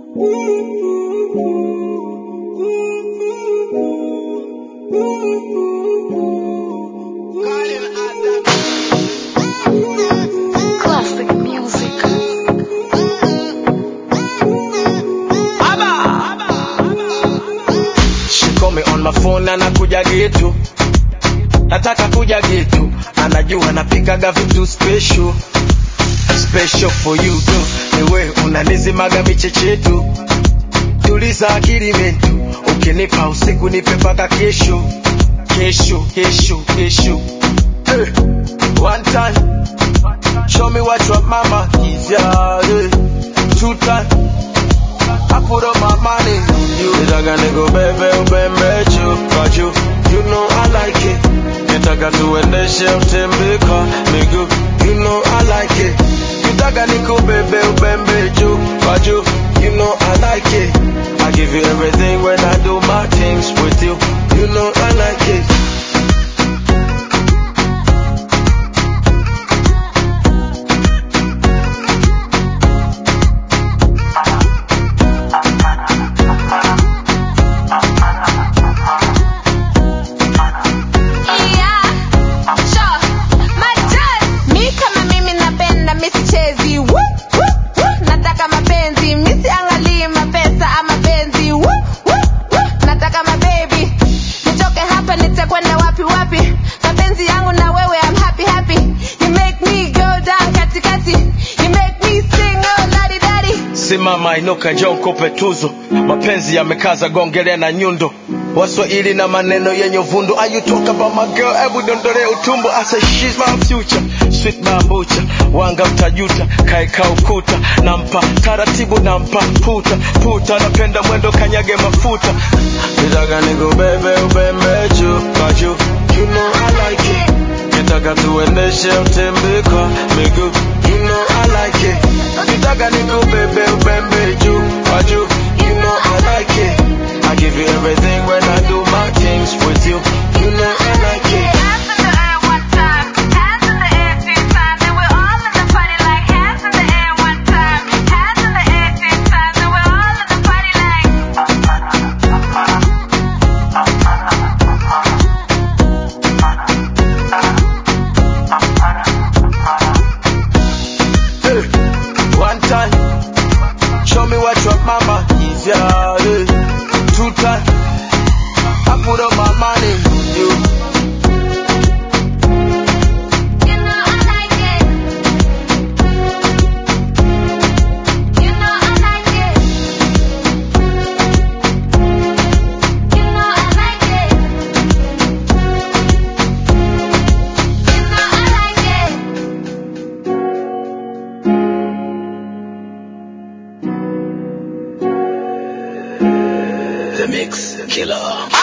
Classic music. She call me on my phone na nakuja getu, nataka kuja getu, anajua napikaga vitu special special for you tu, niwe unanizimaga michechetu, tuliza akili mentu, ukinipa usiku nipe paka kesho kesho kesho kesho. Hey, one time show me what your mama is, yeah, yeah. two time I put up my money on you. Nitaka nikubebe ubembe juu kwa juu, you know I like it. Nitaka tuendeshe utembe kwa miguu, you know I like it. Nitaka nikubebe ubembe juu kwa juu, you know I like it. I give you everything when I do my things with you, you know I like it. Yeah, sure. Majoz. Mi kama mimi napenda mi sichezi Woo, woo, woo. nataka mapenzi mi siangalii mapesa ama penzi Woo, woo, woo. nataka mabebi nitoke hapa nitakwenda wapi wapi mapenzi yangu na wewe I'm happy happy you make me go down katikati you make me sing oh ladi dadi Simama inuka, njoo nikupe tuzo. Mapenzi yamekaza, gongelea na nyundo. Waswahili na maneno yenye uvundo. Are you talk about my girl? Hebu dondole utumbo. I say she's my future, sweet bambucha. Wanga mtajuta, kaeka ukuta. Nampa taratibu, nampa puta puta. Napenda mwendo, kanyage mafuta. Nitaka nikubebe ubembe juu kwa juu. You know I like it. Nitaka tuendeshe utembe kwa miguu. You know I like it. Nitaka nikubebe ubembe juu kwa juu. You know I like it. I give you everything when I do my things with you. You know I like it. Hands in the air one time, hands in the air two times, and we're all in the party like hands in the air one time, hands in the air two times, and we're all in the party like. Hey, one time, show me what your mama is, yeah. hey. Two time, I put up my money on you. You know I like it. You know I like it. You know I like it. You know I like it. The Mix Killer.